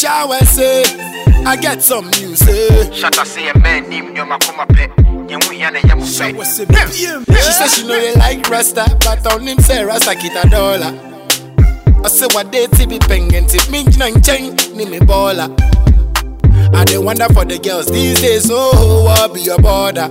shower say, I get some news say. Shut up, say a man named Yoma Kuma Pet. Yamu Yana Yamu Shower Say. say, She say she know they like Rasta, but on him say Rasta kita dollar. I say what they ti be pengen ti me nang cheng ni me baller. I dey wonder for the girls these days, oh, what be your border?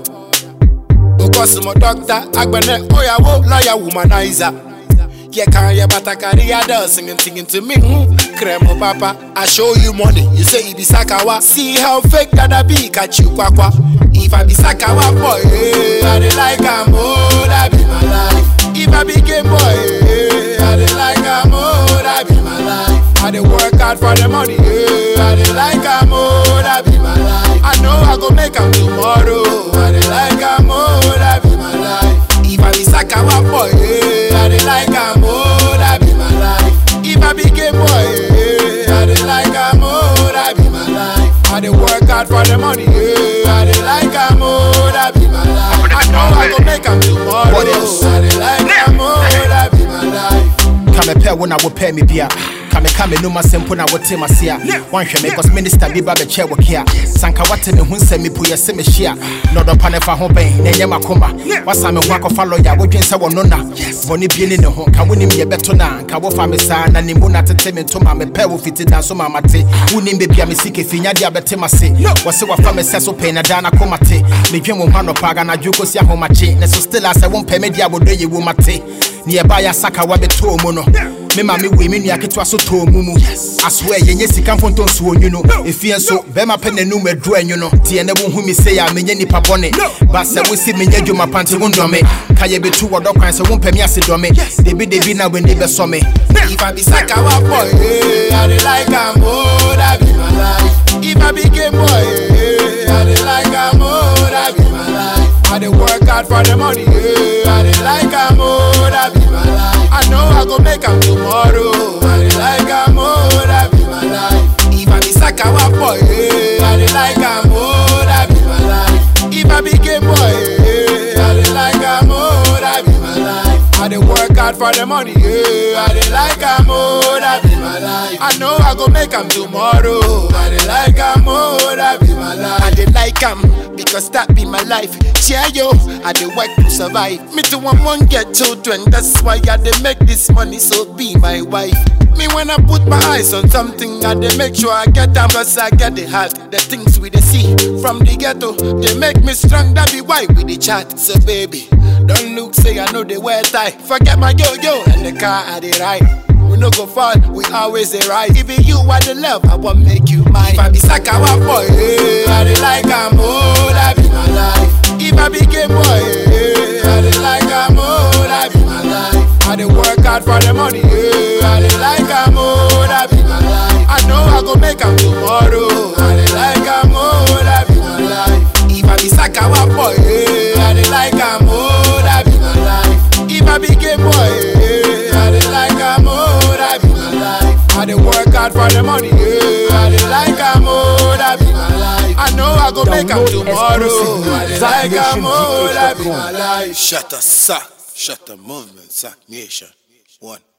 Because my doctor, agbene, oh yeah, wo, lawyer, womanizer. Yeah, can you but I carry a doll singing, singing to me. Hmm. Cremo papa, I show you money. You say it be sakawa. See how fake that I be, catch you kwakwa. If I be sakawa boy, eh, I dey like am, oh, that be my life. If I be game boy, eh, I dey like am, oh, that be my life. I dey work hard for the money, eh, I dey like am, oh, that be my life. I know I go make am tomorrow. I dey like am, oh, that be my life. If I be sakawa boy, eh, I dey like am, oh, that be my life. If I be game boy, eh, I dey like am, oh, that be my life. I dey work hard for the money, eh, I dey like am, oh, that be my life. I know I go make am tomorrow. What else? I dey like am, oh, that be my life. Kame pɛ wo na wopɛ me bia kame ka me noma sɛ mpo na wote mase a woanhwɛ me cause minister bi ba bɛkyɛ wo kea sanka wate me ho nsɛm mepo yɛ sɛ mehyia na ɔdɔpa ne fa ho bɛn na ɛnyɛ makoma wasa me ho akɔfa lɔya wodwen sɛ wɔno na bɔne bie ne ne ho ka wonim yɛbɛto na nka wofa me saa na nimbo na tete me ntoma mepɛ wo fiti da so ma mate wonim bebia me sike fi nyadeɛ a bɛte mase wɔse wafa me sɛ so pɛi na daa na koma te medwen wo ho anɔpa aganadwo kɔsi ahomakye ne so still a sɛ wompɛ me deɛ a wɔdɔ yɛ wo mate ne yɛba yɛ asaka wabɛtɔɔ mu no me ma me wei me nua ketewa so tɔɔ mu mu asoɛ yɛnyɛ sika mfonto nso onwu no ɛfie nso bɛrima pɛ n'anum aduru anwu no teɛ ne wohu me sei a menyɛ nnipa bɔne ba sɛ wosi menyɛ adwuma pante wo ndɔme ka yɛbɛtu wɔdɔ kwan sɛ wompɛ me ase dɔme debidebi na w'ani bɛsɔ me If I be sakawa boy, eh, I dey like am, oh, that be my life. If I be game boy, eh, I dey like am, oh, that be my life. I dey work hard for the money, eh, I dey like am, oh, that be my life. I know I go make am tomorrow. I dey like am, oh, that be my life. If I be sakawa boy, eh, I dey like am, oh, that be my life. If I be game boy, eh, I dey like am, oh, that be my life. I dey work hard for the money, yeah. I dey like am, oh, that be my life. I know I go make am tomorrow. I dey like am, oh, that be my life. I dey like am because that be my life. Yeah, yo, I dey work to survive. Me too, I want get children. That's why I dey make this money, so be my wife. Me when I put my eyes on something, I dey make sure I get them, cause I get the heart. The things we dey see from the ghetto, they make me strong. That be why we dey chat. So baby, don't look say I know they wear tie. Forget my yo yo and the car I dey ride. We no go fall, we always dey right. Even you are the love, I want make you mine. If I be sakawa boy, eh, I dey like am, oh, that be my life. If I be game boy, eh, I dey like am, oh, that be my life. I dey work hard for the money, eh, I dey like am, oh, that be my life. I know I go make am tomorrow. I dey like am, oh, that be my life. If I be sakawa boy, eh, I dey like am, oh, that be my life. If I be game boy, eh, I dey like am, oh, that be my life. I dey work hard for the money, eh, I dey like am, oh, that be my life. I know I go make am Download tomorrow. I dey like am, oh, that be exclusive my life. Shut the suck, shut the movement, suck nation. One.